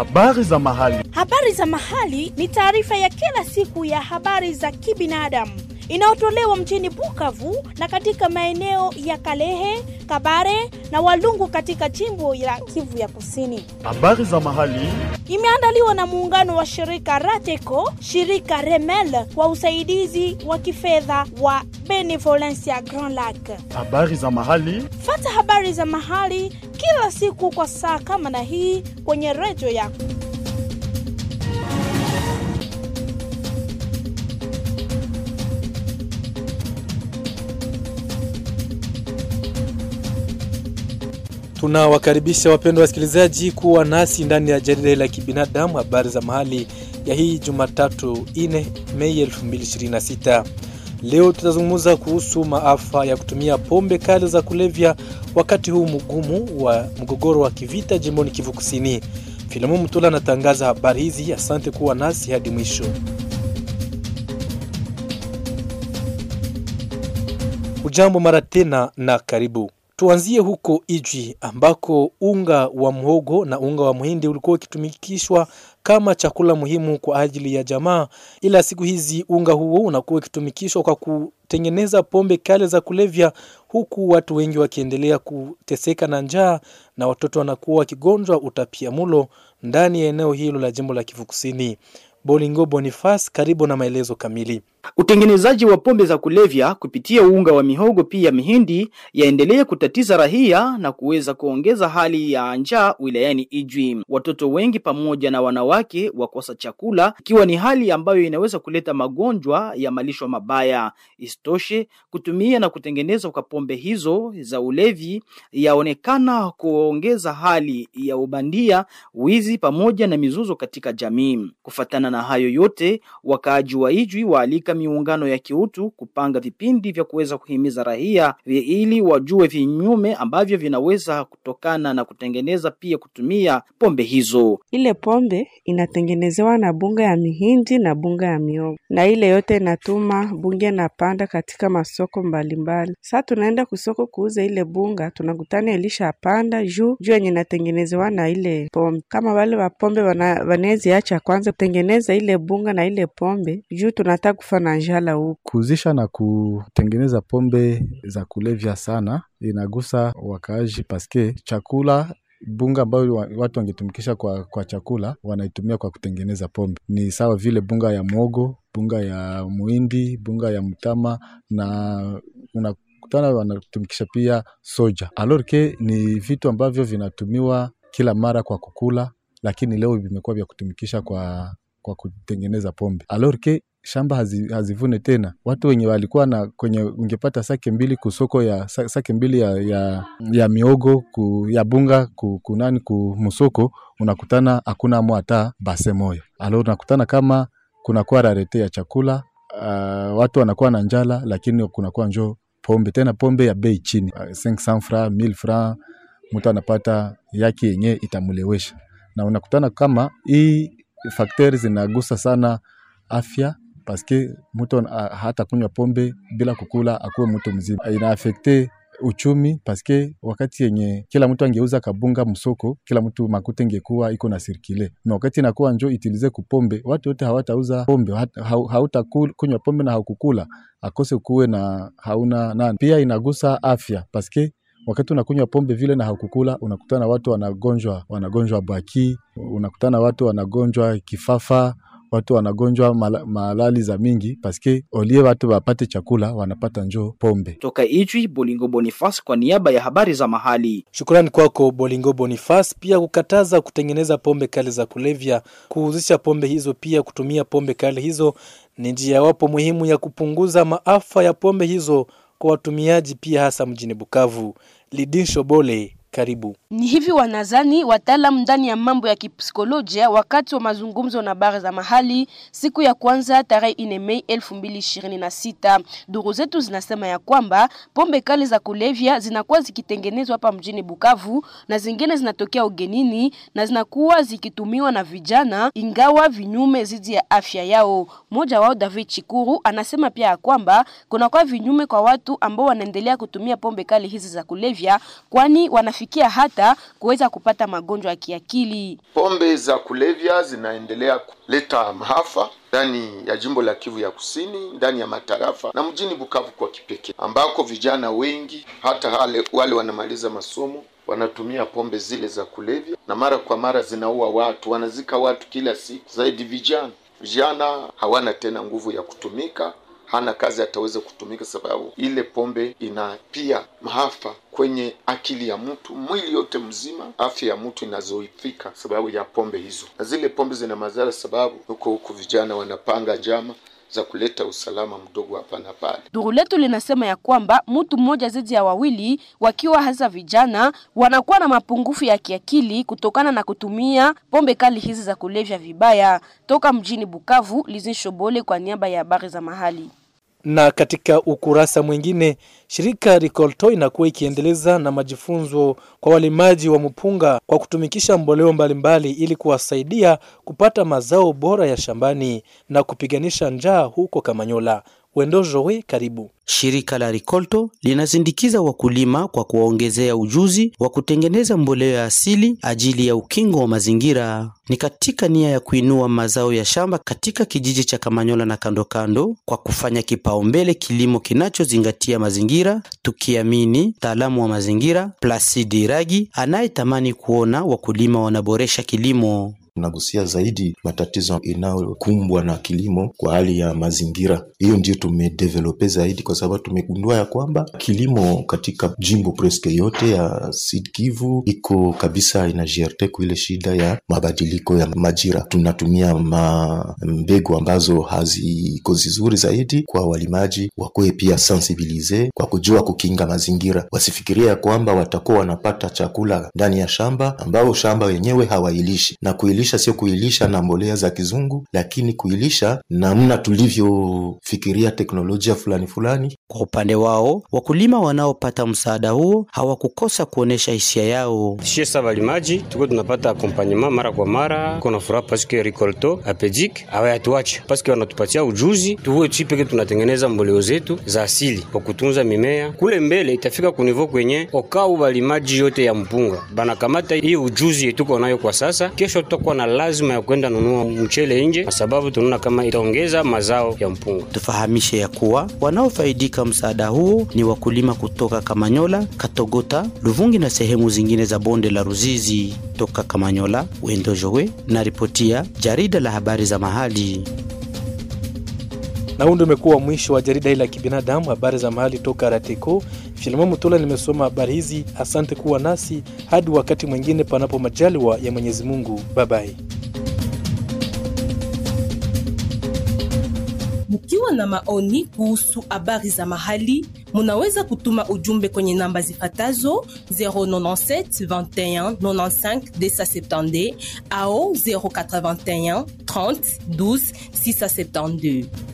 Habari za mahali. Habari za mahali ni taarifa ya kila siku ya habari za kibinadamu inayotolewa mjini Bukavu na katika maeneo ya Kalehe, Kabare na Walungu katika jimbo la Kivu ya Kusini. Habari za mahali. Imeandaliwa na muungano wa shirika Rateco, shirika Remel kwa usaidizi wa kifedha wa Benevolencia Grand Lac. Habari za mahali. Fata habari za mahali kila siku kwa saa kama na hii kwenye redio yako. Tunawakaribisha wapendwa wasikilizaji kuwa nasi ndani ya jarida la kibinadamu habari za mahali ya hii Jumatatu 4 Mei 2026. Leo tutazungumza kuhusu maafa ya kutumia pombe kali za kulevya wakati huu mgumu wa mgogoro wa kivita jimboni Kivu Kusini. Filamu Mtula anatangaza habari hizi. Asante kuwa nasi hadi mwisho. Ujambo mara tena na karibu. Tuanzie huko Ijwi ambako unga wa mhogo na unga wa mhindi ulikuwa ukitumikishwa kama chakula muhimu kwa ajili ya jamaa, ila siku hizi unga huo unakuwa ukitumikishwa kwa kutengeneza pombe kali za kulevya, huku watu wengi wakiendelea kuteseka na njaa na watoto wanakuwa wakigonjwa utapiamulo ndani ya eneo hilo la jimbo la Kivu Kusini. Bolingo Bonifas, karibu na maelezo kamili. Utengenezaji wa pombe za kulevya kupitia unga wa mihogo pia mihindi yaendelea kutatiza rahia na kuweza kuongeza hali ya njaa wilayani Ijwi. Watoto wengi pamoja na wanawake wakosa chakula, ikiwa ni hali ambayo inaweza kuleta magonjwa ya malisho mabaya. Isitoshe, kutumia na kutengenezwa kwa pombe hizo za ulevi yaonekana kuongeza hali ya ubandia, wizi pamoja na mizuzo katika jamii. Kufatana na hayo yote, wakaaji wa Ijwi waalika miungano ya kiutu kupanga vipindi vya kuweza kuhimiza raia ili wajue vinyume ambavyo vinaweza kutokana na kutengeneza pia kutumia pombe hizo. Ile pombe inatengenezewa na bunga ya mihindi na bunga ya miogo, na ile yote inatuma bunge napanda katika masoko mbalimbali. Sasa tunaenda kusoko kuuza ile bunga, tunakutana ilisha panda juu juu yenye inatengenezewa na ile pombe. Kama wale wa pombe wanawezi acha kwanza kutengeneza ile bunga na ile pombe juu tunataka kufa na njala huku. Kuuzisha na kutengeneza pombe za kulevya sana inagusa wakaaji paske chakula bunga ambayo watu wangetumikisha kwa, kwa chakula wanaitumia kwa kutengeneza pombe. Ni sawa vile bunga ya mwogo, bunga ya muhindi, bunga ya mtama na unakutana wanatumikisha pia soja. Alorke ni vitu ambavyo vinatumiwa kila mara kwa kukula, lakini leo vimekuwa vya kutumikisha kwa, kwa kutengeneza pombe. Alorke shamba hazi, hazivune tena. Watu wenye walikuwa na kwenye ungepata sake mbili kusoko ya sake mbili ya, ya, ya miogo ku, ya bunga ku, kunani ku musoko unakutana hakuna mo hata base moyo. Alo unakutana kama kunakuwa rarete ya chakula uh, watu wanakuwa na njala, lakini kunakuwa njo pombe tena pombe ya bei chini uh, 500 francs 1000 francs, mtu anapata yake yenye itamulewesha, na unakutana kama hii fakteri zinagusa sana afya paske mtu uh, hata kunywa pombe bila kukula akuwe mtu mzima. Inaafekte uchumi paske wakati yenye kila mtu angeuza kabunga msoko, kila mtu makute ingekuwa iko na sirkile, na wakati inakuwa njo itilize kupombe, watu wote hawatauza pombe, hauta kunywa pombe na haukukula akose kuwe na hauna nani. Pia inagusa afya paske wakati unakunywa pombe vile na haukukula, unakutana watu wanagonjwa wanagonjwa baki, unakutana watu wanagonjwa kifafa watu wanagonjwa mal malali za mingi paske olie watu wapate chakula wanapata njo pombe. Toka Ijwi, Bolingo Bonifas kwa niaba ya habari za mahali. Shukrani kwako Bolingo Bonifas. Pia kukataza kutengeneza pombe kali za kulevya, kuhuzisha pombe hizo, pia kutumia pombe kali hizo ni njia wapo muhimu ya kupunguza maafa ya pombe hizo kwa watumiaji, pia hasa mjini Bukavu. Lidin Shobole Karibu. Ni hivi wanazani wataalamu ndani ya mambo ya kipsikolojia wakati wa mazungumzo na bara za mahali siku ya kwanza tarehe 4 Mei 2026. Duru zetu zinasema ya kwamba pombe kali za kulevya zinakuwa zikitengenezwa hapa mjini Bukavu na zingine zinatokea ugenini na zinakuwa zikitumiwa na vijana ingawa vinyume zidi ya afya yao. Mmoja wao David Chikuru anasema pia ya kwamba kunakuwa vinyume kwa watu ambao wanaendelea kutumia pombe kali hizi za kulevya kwani wanafikia kufikia hata kuweza kupata magonjwa ya kiakili. Pombe za kulevya zinaendelea kuleta maafa ndani ya jimbo la Kivu ya Kusini, ndani ya matarafa na mjini Bukavu kwa kipekee, ambako vijana wengi hata wale, wale wanamaliza masomo wanatumia pombe zile za kulevya, na mara kwa mara zinaua watu, wanazika watu kila siku, zaidi vijana. Vijana hawana tena nguvu ya kutumika, hana kazi ataweza kutumika, sababu ile pombe ina pia maafa kwenye akili ya mtu, mwili yote mzima, afya ya mtu inazoifika sababu ya pombe hizo, na zile pombe zina madhara, sababu huko huko vijana wanapanga njama za kuleta usalama mdogo hapa na pale. Duru letu linasema ya kwamba mtu mmoja zaidi ya wawili wakiwa hasa vijana wanakuwa na mapungufu ya kiakili kutokana na kutumia pombe kali hizi za kulevya vibaya. Toka mjini Bukavu, Lizin Shobole kwa niaba ya habari za mahali. Na katika ukurasa mwingine, shirika Ricolto inakuwa ikiendeleza na majifunzo kwa walimaji wa mpunga kwa kutumikisha mboleo mbalimbali ili kuwasaidia kupata mazao bora ya shambani na kupiganisha njaa huko Kamanyola. Wendo Jowe, karibu. Shirika la Ricolto linasindikiza wakulima kwa kuwaongezea ujuzi wa kutengeneza mboleo ya asili ajili ya ukingo wa mazingira. Ni katika nia ya kuinua mazao ya shamba katika kijiji cha Kamanyola na kando kando, kwa kufanya kipaumbele kilimo kinachozingatia mazingira, tukiamini mtaalamu wa mazingira Placide Iragi anayetamani kuona wakulima wanaboresha kilimo tunagusia zaidi matatizo inayokumbwa na kilimo kwa hali ya mazingira. Hiyo ndio tumedevelope zaidi, kwa sababu tumegundua ya kwamba kilimo katika jimbo preske yote ya Sud Kivu iko kabisa inajierte kwa ile shida ya mabadiliko ya majira. Tunatumia ma mbegu ambazo haziko zizuri zaidi kwa walimaji, wakuwe pia sensibilize kwa kujua kukinga mazingira, wasifikiria ya kwamba watakuwa wanapata chakula ndani ya shamba ambao shamba wenyewe hawailishi na kuilisha sio kuilisha na mbolea za kizungu, lakini kuilisha namna tulivyofikiria teknolojia fulani fulani. Kwa upande wao, wakulima wanaopata msaada huo hawakukosa kuonesha hisia yao. Shie sa balimaji tuko tunapata akompanyema mara kwa mara, kona furaha paske Ricolto apejik hawayatuache paske wanatupatia ujuzi, tuwe chi peke tunatengeneza mboleo zetu za asili kwa kutunza mimea. Kule mbele itafika kunivo kwenye okau balimaji yote ya mpunga banakamata hii ujuzi yetuko nayo kwa sasa, kesho tutakuwa na lazima ya kwenda nunua mchele nje, kwa sababu tunaona kama itaongeza mazao ya mpunga. Tufahamishe ya kuwa wanaofaidika msaada huo ni wakulima kutoka Kamanyola, Katogota, Luvungi na sehemu zingine za bonde la Ruzizi. Toka Kamanyola, Wendo Jowe na ripotia jarida la habari za mahali. Na huu ndio umekuwa mwisho wa jarida hili la kibinadamu, habari za mahali toka Rateko. Filimon Mutula nimesoma habari hizi. Asante kuwa nasi hadi wakati mwingine, panapo majaliwa ya Mwenyezi Mungu. Babai. Mkiwa na maoni kuhusu habari za mahali, munaweza kutuma ujumbe kwenye namba zifatazo 097 21 95 270 au 081 30 12 672.